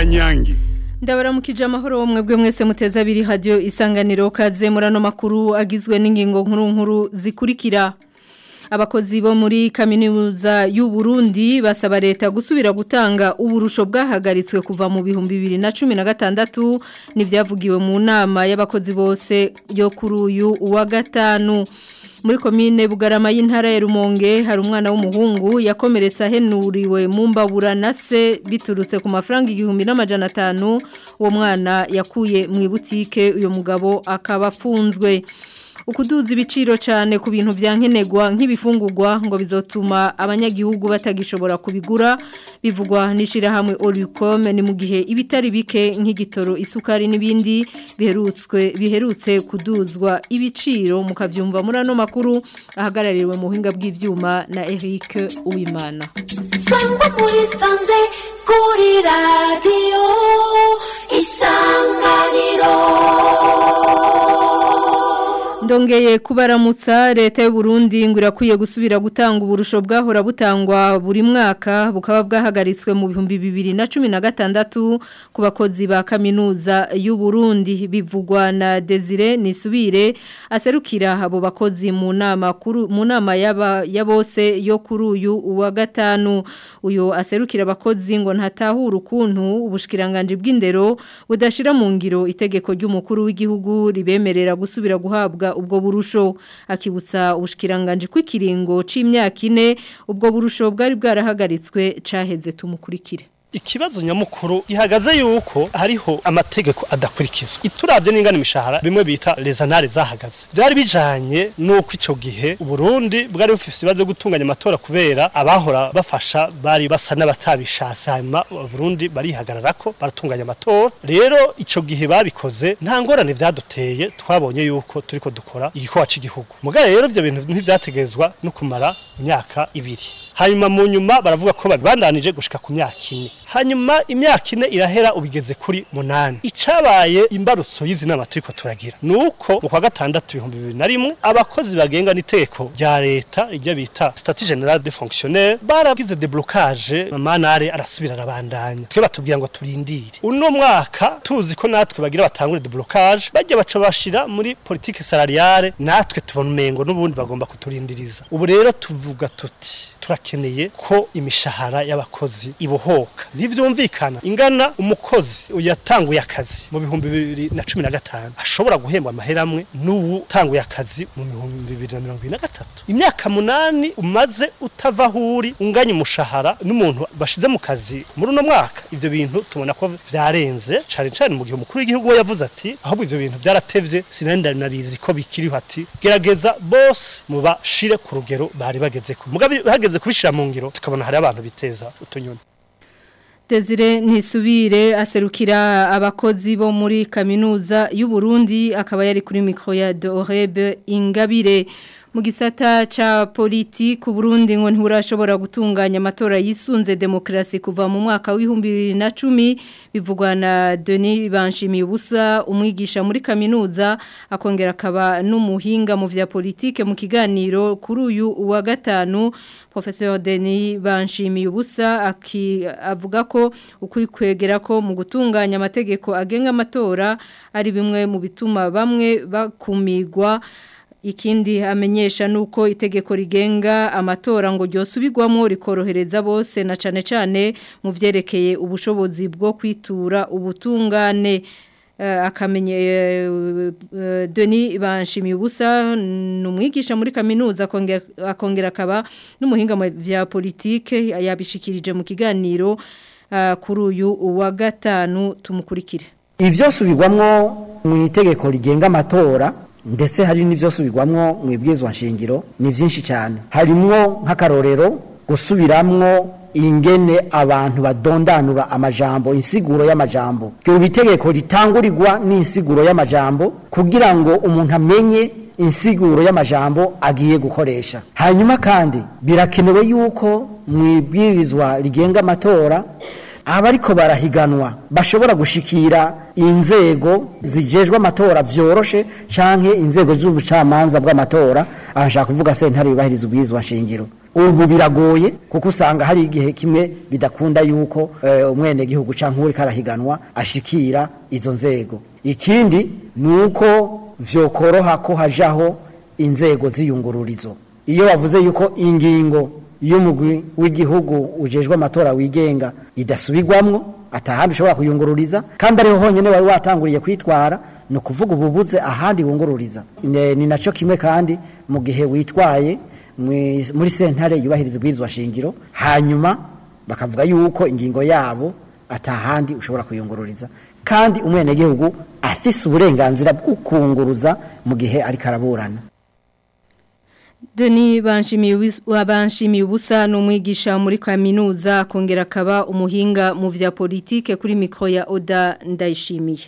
kanyange ndabaramukije amahoro wo mwebwe mwese muteza abiri hadiyo isanganiro kaze muri ano makuru agizwe n'ingingo nkuru nkuru zikurikira abakozi bo muri kaminuza y'u Burundi basaba leta gusubira gutanga uburusho bwahagaritswe kuva mu bihumbi bibiri na cumi na gatandatu n'ibyavugiwe mu nama y'abakozi bose yo kuri uyu uwa gatanu muri komine bugarama y'intara ya rumonge hari umwana w'umuhungu yakomeretse ahenuriwe mu mbabura na se biturutse ku mafaranga igihumbi n'amajana atanu uwo mwana yakuye mu ibutike uyu mugabo akaba afunzwe ukuduza ibiciro cyane ku bintu byankenerwa nk'ibifungurwa ngo bizotuma abanyagihugu batagishobora kubigura bivugwa n'ishirahamwe Olicom ni mu gihe ibitari bike nk'igitoro isukari n'ibindi biherutswe biherutse kuduzwa ibiciro mukavyumva muri ano makuru ahagarariwe mu buhinga bw'ivyuma na Eric Uwimana Sangwa muri sanze kuri radio isanganiro Ndongeye kubaramutsa leta y'u Burundi ngo irakwiye gusubira gutanga uburusho bwahora butangwa buri mwaka bukaba bwahagaritswe mu bihumbi bibiri na cumi na gatandatu ku bakozi ba kaminuza y'u Burundi bivugwa na Desire Nisubire aserukira abo bakozi mu nama kuru mu nama yaba ya bose yo kuri uyu uwa gatanu uyo aserukira abakozi ngo ntatahura ukuntu ubushikiranganje bw'indero budashira mu ngiro itegeko ry'umukuru w'igihugu ribemerera gusubira guhabwa ubwo burusho akibutsa ubushikiranganje kw'ikiringo c'imyaka ine ubwo burusho bwari bwarahagaritswe caheze tumukurikire ikibazo nyamukuru gihagaze yuko hariho amategeko adakurikizwa ituravye n'ingana imishahara bimwe bita rezanare zahagaze byari bijanye nuko ico gihe Burundi bwari bufise ibibazo byo gutunganya amatora kubera abahora bafasha bari basa n'abatabishatse hanyuma Burundi barihagararako baratunganya amatora rero ico gihe babikoze nta ngorane vyaduteye twabonye yuko turiko dukora igikorwa c'igihugu mugaye rero ivyo bintu ntivyategezwa no kumara imyaka ibiri hanyuma mu nyuma baravuga ko babibandanije gushika ku myaka ine hanyuma imyaka ine irahera ubigeze kuri munani icabaye imbarutso y'izi nama turiko turagira nuko mu kwa gatandatu ibihumbi bibiri na rimwe abakozi bagenga n'iteko rya leta iryo bita statut general de fonctionnaire baragize deblocage amanare arasubira arabandanya twe batubwira ngo turindire uno mwaka tuzi ko natwe bagira batangure deblocage bajya baca bashira muri politique salariale natwe tubona umengo n'ubundi bagomba kuturindiriza ubu rero tuvuga tuti turakeneye ko imishahara y'abakozi ibohoka ntivyumvikana ingana umukozi yatanguye akazi mu bihumbi bibiri na cumi na gatanu ashobora guhembwa amahera amwe n'ubu utanguye akazi mu bihumbi bibiri na mirongo ibiri na gatatu imyaka munani umaze utava aho uri unganya umushahara n'umuntu bashize mu kazi muri uno mwaka ivyo bintu tubona ko vyarenze cane cane mu gihe umukuru w'igihugu we yavuze ati ahubwo ivyo bintu vyaratevye sinari nabizi ko bikiriho ati gerageza bose mubashire ku rugero bari bagezeko mugabe hageze kubishira mu ngiro tukabona hari abantu biteza utunyoni Desire Nisubire aserukira abakozi bo muri kaminuza y'u Burundi akaba yari kuri mikro ya Dorebe Ingabire mu gisata ca politiki Burundi ngo ntiburashobora gutunganya amatora yisunze demokrasi kuva mu mwaka w'ibihumbi bibiri na cumi bivugwa na Denis Banshimiye ubusa umwigisha muri kaminuza akongera akaba n'umuhinga mu vya politike mu kiganiro kuri uyu wa gatanu Professor Denis Banshimiye ubusa avuga ko ukuri kwegera ko mu gutunganya amategeko agenga amatora ari bimwe mu bituma bamwe bakumigwa ikindi amenyesha nuko itegeko rigenga amatora ngo ryosubirwamo rikorohereza bose na cane cane mu vyerekeye ubushobozi bwo kwitura ubutungane akamenye Denis Banshimiye ubusa numwigisha muri kaminuza akongera akaba n'umuhinga mu vya politike yabishikirije mu kiganiro kuri uyu wa gatanu tumukurikire ivyo subirwamwo mu itegeko rigenga amatora ndetse hari n'ivyo subirwamwo mu ibwirizwa nshingiro ni vyinshi cyane harimwo nk'akarorero gusubiramwo ingene abantu badondanura amajambo insiguro y'amajambo ryo bitegeko ritangurirwa n'insiguro y'amajambo kugira ngo umuntu amenye insiguro y'amajambo agiye gukoresha hanyuma kandi birakenewe yuko mu ibwirizwa rigenga amatora abariko barahiganwa bashobora gushikira inzego zijejwe amatora vyoroshe canke inzego z'ubucamanza bw'amatora aha nshaka kuvuga sentare yubahiriza ubwirizwa nshingiro ubu biragoye kuko usanga hari igihe kimwe bidakunda yuko eh, umwenegihugu canke uriko arahiganwa ashikira izo nzego ikindi ni uko vyokoroha ko hajaho inzego z'iyungururizo iyo bavuze yuko ingingo y'umugwi w'igihugu ujejwe amatora wigenga idasubirwamwo atahandi ushobora kuyungururiza kandi ariho honyine wari watanguriye kwitwara ni ukuvuga ububuze ahandi wungururiza Ne- ni nacyo kimwe kandi mu gihe witwaye mwi- muri sentare yubahiriza ubwirizwa shingiro hanyuma bakavuga yuko ingingo yabo atahandi ushobora kuyungururiza kandi umwenegihugu afise uburenganzira bwo kunguruza mu gihe ariko araburana Deni banshimiye ubis- wabanshimiye ubusa n'umwigisha muri kaminuza kongera akaba umuhinga mu vya politike kuri mikro ya Oda ndayishimiye.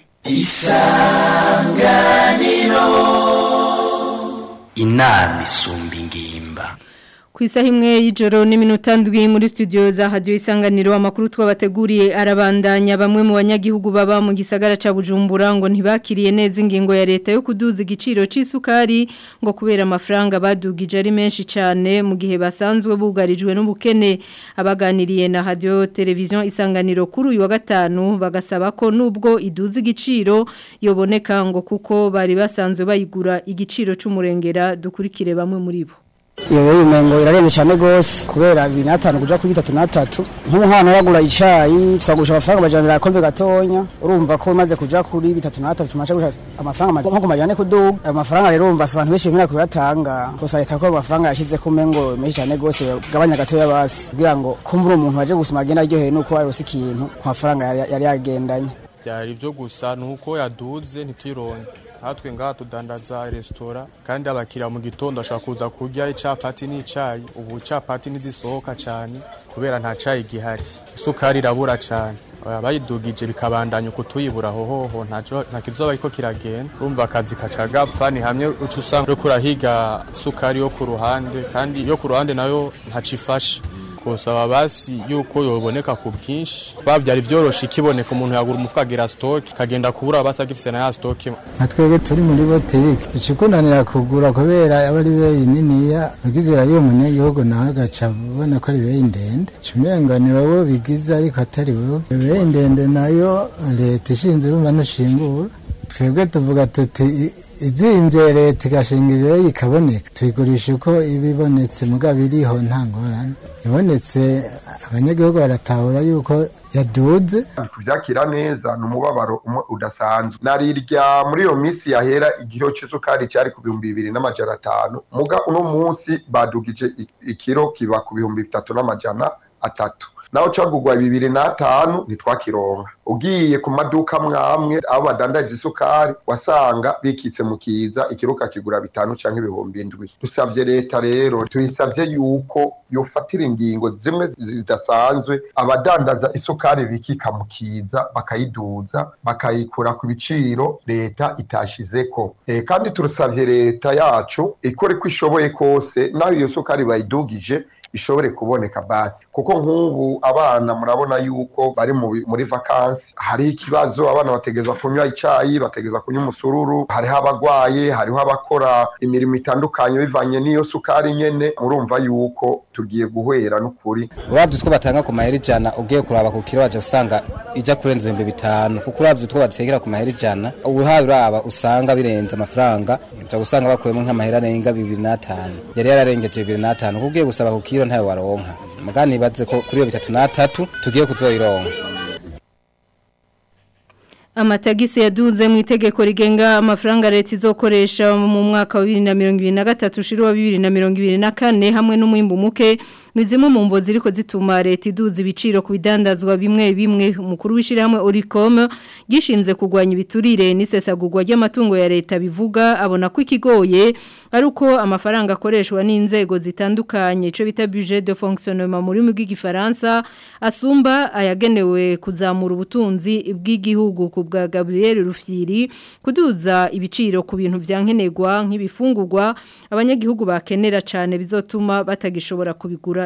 inama isumba ingimba Ku isaha imwe y'ijoro n'iminota ndwi muri studio za Radio Isanganiro amakuru twabateguriye arabandanya bamwe mu banyagihugu baba mu gisagara ca Bujumbura ngo ntibakiriye neza ingingo ya leta yo kuduza igiciro c'isukari ngo kubera amafaranga badugije ari menshi cyane mu gihe basanzwe bugarijwe n'ubukene abaganiriye na Radio Television Isanganiro kuri uyu wa gatanu bagasaba ko nubwo iduza igiciro yoboneka ngo kuko bari basanzwe bayigura igiciro c'umurengera dukurikire bamwe muri bo iyo rero imengo irarenze cyane gose kubera bibiri n'atanu kuja kuri bitatu n'atatu nk'umuhana uragura icayi twagurisha amafaranga amajana akombe gatonya urumva ko imaze kuja kuri bitatu n'atatu tumaze gushaka amafaranga nko ku majana kuduga ayo mafaranga rero urumva abantu benshi bemera kuyatanga gusa leta ko ayo mafaranga yashize ku mengo menshi cyane gose gabanya gatoya basi kugira ngo kumbura umuntu waje gusoma agenda aryohewe nuko yarose ikintu ku mafaranga yari- yari yagendanye byari byo gusa ni uko yaduze ntituyironke natwe ngaha tudandaza resitora kandi abakiriya mu gitondo bashobora kuza kurya icapati n'icayi ubu capati ntizisohoka cyane kubera nta cayi gihari isukari irabura cyane abayidugije bikabandanya uko tuyibura aho hoho ntaco- nta kizoba ariko kiragenda urumva akazi kaca gapfa ni hamwe uca usanga uriko urahiga isukari yo ku ruhande kandi iyo ku ruhande nayo ntaco ifashe kusaba basi yuko yoboneka ku bwinshi bavyari vyoroshe ikiboneka umuntu yagura umufuka agira stock kagenda kubura basi agifise na ya stock nka twebwe turi muri botike ikikunanira kugura kubera aba ari beyi niniya ubwizera y'uwo munyagihugu nawe agaca ubona ko ari beyi ndende cumenga ni wowe bigize ariko atari wowe beyi ndende nayo leta ishinze urumva ntushingura twebwe tuvuga tuti "I- izimbye leta igashinga ibeyi ikaboneka tuyigurisha uko iba ibonetse mugabo iriho nta ngorane ibonetse abanyagihugu baratahura yuko yaduze kuvyakira neza ni umubabaro umwe udasanzwe narirya muri iyo minsi yahera igiro c'isukari cyari ku bihumbi bibiri n'amajana atanu muga uno munsi badugije i- ikiro kiba ku bihumbi bitatu n'amajana atatu naho cagugwa bibiri n'atanu ntitwakironka ugiye ku maduka mwamwe aho badandaje isukari wasanga bikitse mu kiza ikiro kakigura bitanu canke ibihumbi indwi dusavye leta rero tuyisavye yuko yofatira ingingo zimwe zidasanzwe abadandaza isukari bikika mu kiza bakayiduza bakayikura ku biciro leta itashizeko e, kandi turasavye leta yacu ikore ko ishoboye kose naho iyo sukari bayidugije ishobore kuboneka basi kuko nk'ubu abana murabona yuko bari mu bi- muri vakansi hari ikibazo abana bategezwa kunywa icayi bategezwa kunywa umusururu hariho abagwaye hariho abakora imirimo itandukanye bivanye n'iyo sukari nyene murumva yuko tugiye guhera n'ukuri uravye utwo batanga ku mahera ijana ugiye kuraba ku kiro waje usanga ija kurenza ibihumbi bitanu kuko uravye utwo batekera ku mahera ijana uhawe uraba usanga birenze amafaranga uza gusanga bakuyemo nk'amahera arenga bibiri n'atanu yari yararengeje bibiri n'atanu kuko ugiye gusaba ku kiro ntawe waronka muga nibaze ko kuri iyo bitatu n'atatu tugiye kuzoyironka Amatagisi yaduze mu itegeko rigenga amafaranga leta izokoresha mu mwaka wa 2023 ushiri wa 2024 hamwe n'umwimbu muke ni zimwe mu mvo ziriko zituma leta iduza ibiciro ku bidandazwa bimwe bimwe umukuru w'ishyirahamwe Oricom gishinze kugwanya ibiturire n'isesagurwa ry'amatungo ya leta bivuga abona ko ikigoye ari uko amafaranga akoreshwa n'inzego zitandukanye ico bita budget de fonctionnement muri mu bw'igifaransa asumba ayagenewe kuzamura ubutunzi bw'igihugu ku bwa Gabriel Rufyiri kuduza ibiciro ku bintu vyankenerwa nk'ibifungurwa abanyagihugu bakenera cyane bizotuma batagishobora kubigura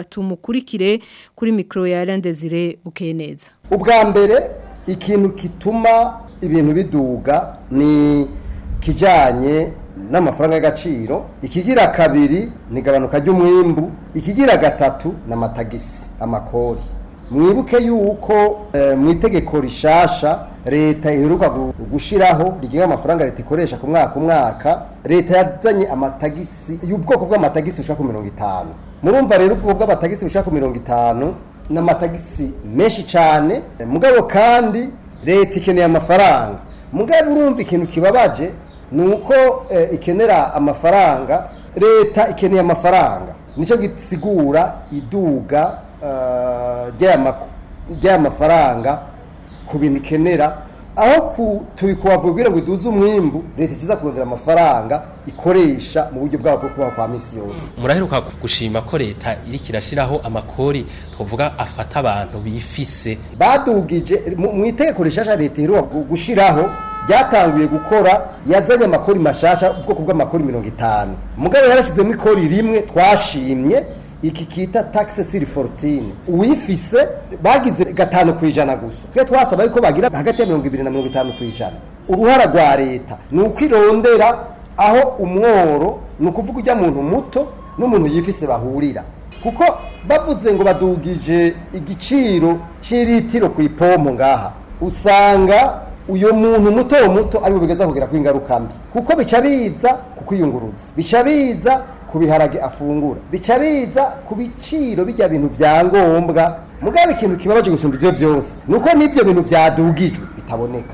reka tumukurikire kuri mikro ya Alain Desire Bukeneza ubwa mbere ikintu kituma ibintu biduga ni kijanye n'amafaranga y'agaciro ikigira kabiri ni igabanuka ry'umwimbu ikigira gatatu ni amatagisi amakori mwibuke yuko eh, mu itegeko rishasha leta iheruka gu- gushiraho rigenga amafaranga leta ikoresha ku mwaka umwaka leta yazanye amatagisi y'ubwoko bw'amatagisi bushaka ku mirongo itanu murumva rero ubwoko bw'amatagisi bushaka ku mirongo itanu ni amatagisi menshi cyane mugabo kandi leta ikeneye amafaranga mugabo urumva ikintu kibabaje ni uko eh, ikenera amafaranga leta ikeneye amafaranga nicyo gisigura iduga eh, ry'aya mako- ry'aya mafaranga ku bintu ikenera aho ku- tubikubavugira ngo iduze umwimbu leta ikiza kurondera amafaranga ikoresha mu buryo bwabo bwo kubaho kwa misi yose muraheruka gushima ko leta iriko irashiraho amakori twavuga afata abantu bifise badugije mu mu itegeko rishasha leta iheruka gu- gushiraho ryatanguye gukora yazanye amakori mashasha ubwoko bw'amakori mirongo itanu mugabo yarashyizemo ikori rimwe twashimye iki kita taxe sur fortune uwifise bagize gatanu ku ijana gusa twe twasaba yuko bagira hagati ya mirongo ibiri na mirongo itanu ku ijana uruhara rwa leta ni uko irondera aho umworo ni ukuvuga ujya muntu muto n'umuntu yifise bahurira kuko bavuze ngo badugije igiciro cy'iritiro ku ipompo ngaha usanga uyu muntu muto muto ari bugeza kugera ku ingaruka mbi kuko bica biza ku kwiyunguruza bica biza ku biharage afungura bica biza ku biciro bijya bintu vya ngombwa mugabo ikintu kibabaje gusumba ivyo vyose nuko n'ivyo bintu vyadugijwe bitaboneka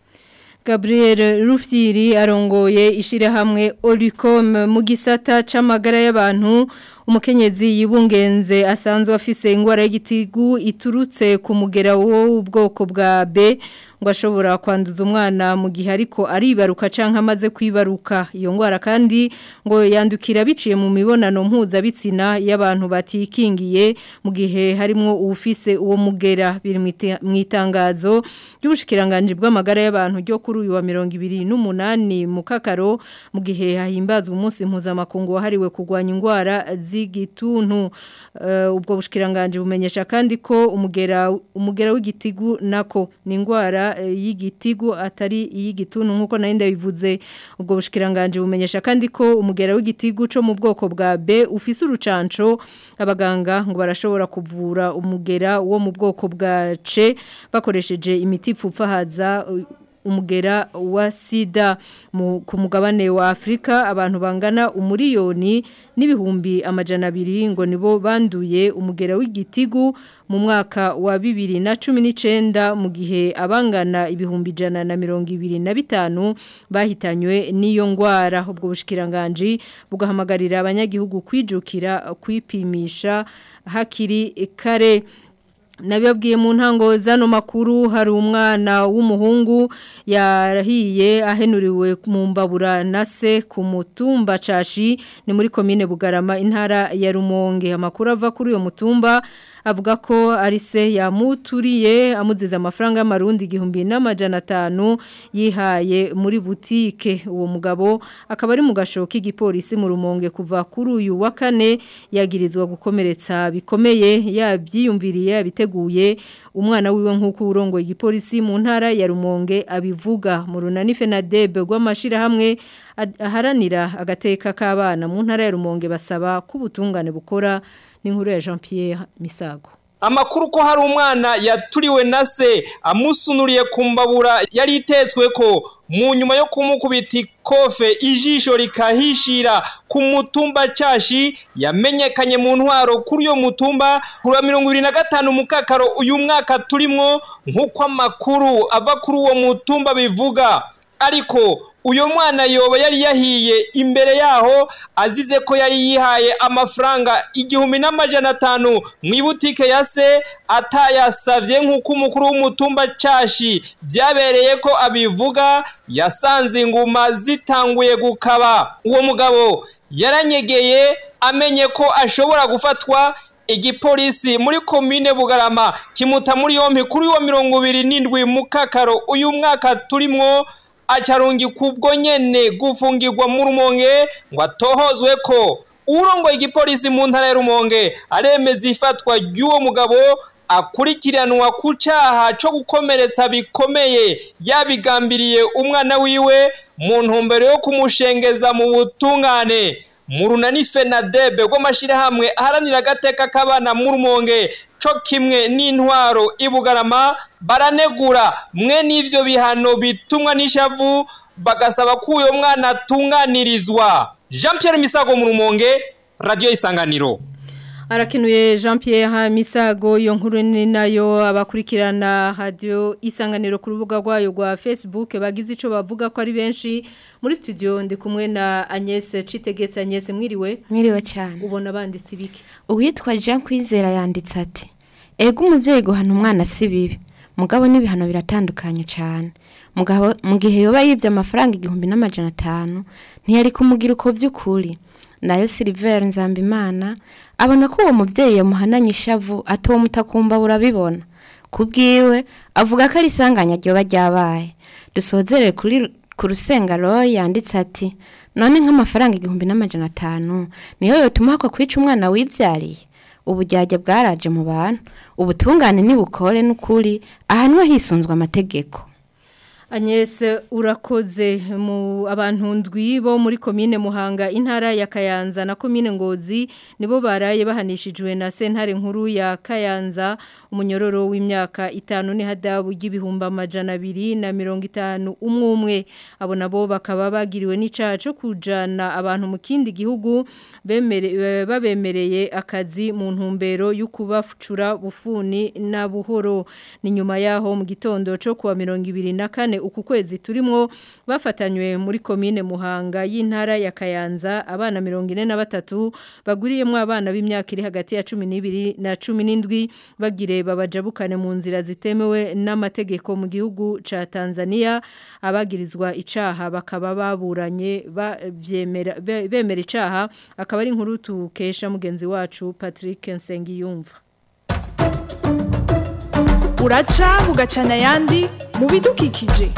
Gabriel Rufyiri arongoye ishirahamwe Olicom mu gisata c'amagara y'abantu umukenyezi yibungenze asanzwe afise ingwara y'igitigu iturutse ku mugera wo ubwoko bwa B ngo ashobora kwanduza umwana mu gihe ariko aribaruka canke amaze kwibaruka iyo ngwara kandi ngo yandukira biciye mu mibonano mpuzabitsina y'abantu batikingiye mu gihe harimo uwufise uwo mugera biri mu itangazo ry'ubushikiranganje bw'amagara y'abantu ryo kuri uyu wa 28 mu kakaro mu gihe hahimbazwa umunsi mpuzamakungu wahariwe kurwanya ingwara z'igituntu uh, ubwo bushikiranganje bumenyesha kandi ko umugera umugera w'igitigu nako ni ingwara y'igitigu atari iy'igituntu nkuko nari ndabivuze ubwo bushikiranganje bumenyesha kandi ko umugera w'igitigu cyo mu bwoko bwa B ufise urucanco abaganga ngo barashobora kuvura umugera wo mu bwoko bwa C bakoresheje imiti ipfupfahaza umugera wa sida ku mugabane wa Afrika abantu bangana umuriyoni n'ibihumbi amajana abiri ngo nibo banduye umugera w'igitigu mu mwaka wa bibiri na cumi n'icenda mu gihe abangana ibihumbi ijana na mirongo ibiri na bitanu bahitanywe n'iyo ngwara ubwo bushikiranganje bugahamagarira abanyagihugu kwijukira kwipimisha hakiri kare Nabibabwiye mu ntango zano makuru hari umwana w'umuhungu yarahiye ahenuriwe mu mbabura na se ku mutumba cashi ni muri komine Bugarama intara ya Rumonge amakuru ava kuri uyo mutumba avuga ko ari se yamuturiye amuziza amafaranga y'amarundi igihumbi n'amajana atanu yihaye muri butike uwo mugabo akaba ari mu gashoka igipolisi mu rumonge kuva kuri uyu wa kane yagirizwa gukomeretsa bikomeye yabyiyumviriye yabiteguye umwana wiwe nk'uko urongoye igipolisi mu ntara ya rumonge abivuga mu runani fenadebe rw'amashyirahamwe aharanira agateka k'abana mu ntara ya rumonge basaba ko ubutungane bukora n'inkuru ya Jean Pierre Misago amakuru ko hari umwana yaturiwe na se amusunuriye ku mbabura yari itetswe ko mu nyuma yo kumukubita ikofe ijisho rikahishira ku mutumba cashi yamenyekanye mu ntwaro kuri uyo mutumba kuri wa mirongo ibiri na gatanu mukakaro uyu mwaka turimwo nk'uko amakuru ava kuri uwo mutumba bivuga ariko uyo mwana yoba yari yahiye imbere yaho azize ko yari yihaye amafaranga igihumbi n'amajana atanu mu ibutike ya se atayasavye nk'uko umukuru w'umutumba cashi byabereye ko abivuga yasanze inguma zitanguye gukaba uwo mugabo yaranyegeye amenye ko ashobora gufatwa igipolisi muri komine bugarama kimuta muri yompi kuri wa mirongo ibiri n'indwi mu kakaro uyu mwaka turimwo acarungi kubwo nyene gufungirwa mu rumonge ngo atohozwe ko urongoye igipolisi mu ntara ya Rumonge aremeza ifatwa ry'uwo mugabo akurikiranwa ku cyaha cyo gukomeretsa bikomeye yabigambiriye umwana wiwe mu ntumbero yo kumushengeza mu butungane mu runani fenadebe rw'amashyirahamwe aharanira agateka k'abana mu rumonge cyo kimwe n'intwaro ibugarama baranegura mwe n'ibyo bihano bitumwa n'ishavu bagasaba ko uyu mwana atunganirizwa jean Pierre misago mu rumonge radiyo isanganiro Arakenuye Jean Pierre Misago iyo nkuru ni nayo abakurikirana radio isanganiro ku rubuga rwayo rwa Facebook bagize ico bavuga ko ari benshi muri studio ndi kumwe na Agnes Citegetse Agnes mwiriwe mwiriwe cyane ubona banditse ibiki uwitwa Jean Kwizera yanditse ati ego umuvyeyi guhana umwana si bibi mugabo n'ibihano biratandukanye cyane mugabo mu gihe yoba yibye amafaranga igihumbi n'amajana atanu ntiyari kumugira uko vy'ukuri nayo Silver Nzambimana abona ko uwo muvyeyi yamuhananye ishavu atowe mutakumba burabibona kubwiwe avuga ko ari isanganya ryoba ryabaye dusozere kuri ku rusenga roy yanditse ati none nk'amafaranga igihumbi n'amajana atanu niyo yotuma hako kwica umwana wivyariye ubujyajya bwaraje mu bantu ubutungane nibukore n'ukuri ahanwe hisunzwe amategeko Agnes urakoze mu abantu ndwi bo muri komine Muhanga intara ya Kayanza na komine Ngozi nibo baraye bahanishijwe na sentare nkuru ya Kayanza umunyororo w'imyaka itanu ni hadabu y'ibihumba amajana abiri na mirongo itanu umwe umwe abo nabo bakaba bagiriwe n'icaha cyo kujana abantu mu kindi gihugu bemere babemereye akazi mu ntumbero yo kubafcura bufuni na buhoro ni nyuma yaho mu gitondo cyo kuwa mirongo ibiri na kane uku kwezi turimo bafatanywe muri komine Muhanga y'intara ya Kayanza abana 43 baguriyemo abana b'imyaka iri hagati ya 12 na 17 bagire babajabukane mu nzira zitemewe n'amategeko mu gihugu ca Tanzania abagirizwa icaha bakaba baburanye bavyemera bemera icaha akaba ari inkuru tukesha mugenzi wacu Patrick Nsengiyumva uraca bugacana ayandi mu bidukikije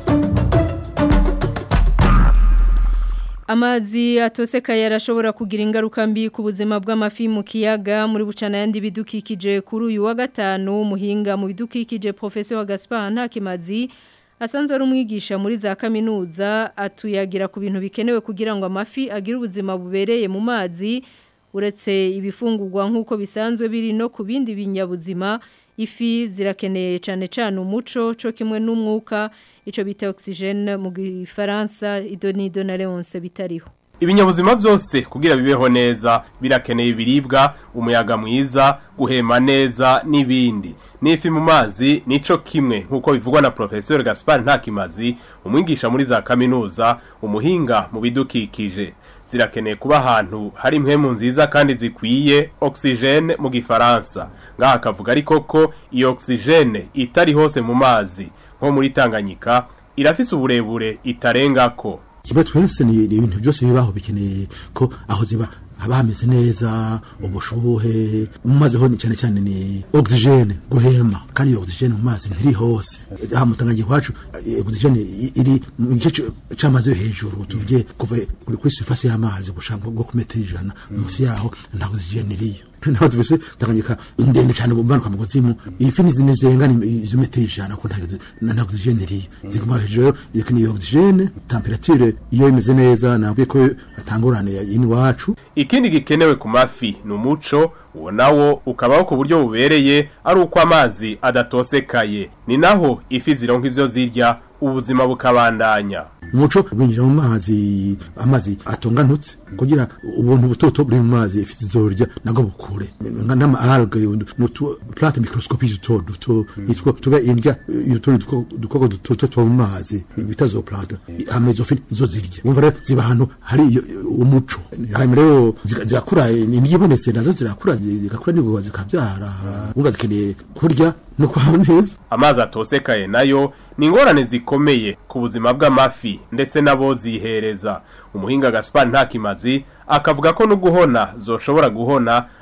Amazi atoseka yarashobora kugira ingaruka mbi ku buzima bw'amafi mu kiyaga muri bucana yandi bidukikije kuri uyu wa gatanu muhinga mu bidukikije Professor Gaspar Ntakimazi asanzwe ari umwigisha muri za kaminuza atuyagira ku bintu bikenewe kugira ngo amafi agire ubuzima bubereye mu mazi uretse ibifungurwa nk'uko bisanzwe biri no ku bindi binyabuzima ifi zirakeneye cyane cyane umuco cyo kimwe n'umwuka icyo bita oxygene mu gifaransa idonido na leonce bitariho ibinyabuzima byose kugira bibeho neza birakeneye ibiribwa umuyaga mwiza guhema neza n'ibindi n'ifi mu mazi nico kimwe nk'uko bivugwa na Professor Gaspar Ntakimazi umwigisha muri za kaminuza umuhinga mu bidukikije zirakeneye kuba ahantu hari impwemu nziza kandi zikwiye oxygene mu gifaransa ngaha akavuga ariko ko iyo oxygene itari hose mu mazi nko muri Tanganyika irafise uburebure itarengako kimwe twese ni ibintu byose bibaho bikeneye ko aho ziba haba hameze neza ubushuhe mu mazi ho ni cyane cyane ni oxygene guhema kandi iyo oxygene mu mazi ntiri hose aha mutangagiye kwacu oxygene iri mu gice c'amazi yo hejuru tuvuge kuva kuri surface y'amazi gushaka bwo ku metero ijana munsi yaho nta oxygene iriyo naho tuvise tanganyika ndende cyane bumanuka mu kuzimu ifi ni zirenga izo metero ijana ko nta oxygene iriyo ziguma hejuru iyo ni oxygene temperature iyo imeze neza nabwiye ko atangurane yini wacu ikindi gikenewe ku mafi ni umuco uwo nawo ukabaho ku buryo bubereye ari uko amazi adatosekaye ni naho ifi zironka ivyo zirya ubuzima bukabandanya umuco winjira mu mazi amazi atonganutse kugira ubuntu butoto buri mu mazi ifi zizorya nago bukure n'ama alge mutu plate microscopique duto duto nitwo tuba indya yutundi dukoko duto two mu mazi bita zo plante amezo fi zo zirya umva rero ziba ahantu hari umuco hanyuma rero zirakura niyibonetse nazo zirakura zigakura nigo zikabyara umva zikeneye kurya no kwaho neza amazi atosekaye nayo ni ingorane zikomeye ku buzima bw'amafi ndetse nabo zihereza umuhinga Gaspar Ntakimazi akavuga ko no guhona zoshobora guhona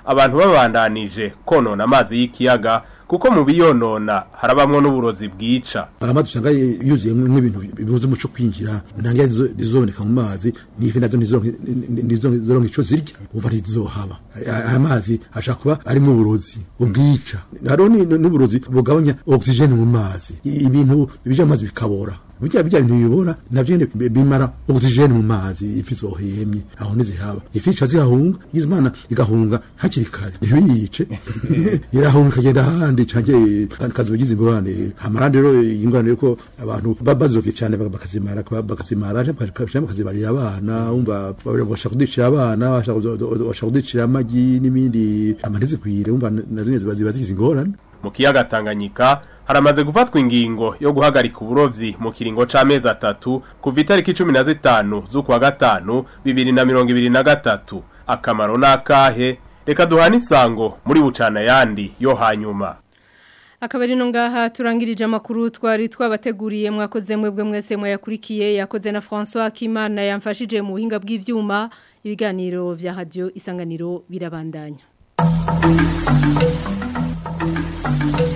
abantu babandanije konona amazi y'ikiyaga kuko mu biyonona harabamwo n'uburozi bwica amazi usanga yuzuye nk'ibintu bibuza umuco kwinjira ntange zizoboneka mu mazi n'ifi nazo nizoronka ico zirya uva ntizizohaba aya mazi ashaka kuba arimo uburozi ubwica hariho n'uburozi bugabanya ogisijeni mu mazi ibintu bija mu mazi bikabora bijya bijya bintu bibora navyo nyene bimara ogisijeni mu mazi ifi zohemye aho ntizihaba ifi ica zihahunga izimana igahunga hakiri kare ntibiyice irahunga ikagenda ahandi canke kazogize ingorane hamarandi rero ingorane yuko abantu bazovye cane bakazimara bakazimara bakazimarira abana umva bashaka kudicira abana bashaka kudicira amagi n'ibindi amantizikwire umva nazo nyene ziba zigize ingorane mu kiyaga Tanganyika haramaze gufatwa ingingo yo guhagarika uburovyi mu kiringo c'amezi atatu kuva itariki cumi na zitanu z'ukwa gatanu bibiri na mirongo ibiri na gatatu akamaro n'akahe reka duhane isango muri bucana yandi yo hanyuma akabari no ngaha turangirije amakuru twari twabateguriye mwakoze mwebwe mwese mwayakurikiye yakoze na François Kimana yamfashije mu buhinga bw'ivyuma ibiganiro vya radio isanganiro birabandanya Thank you.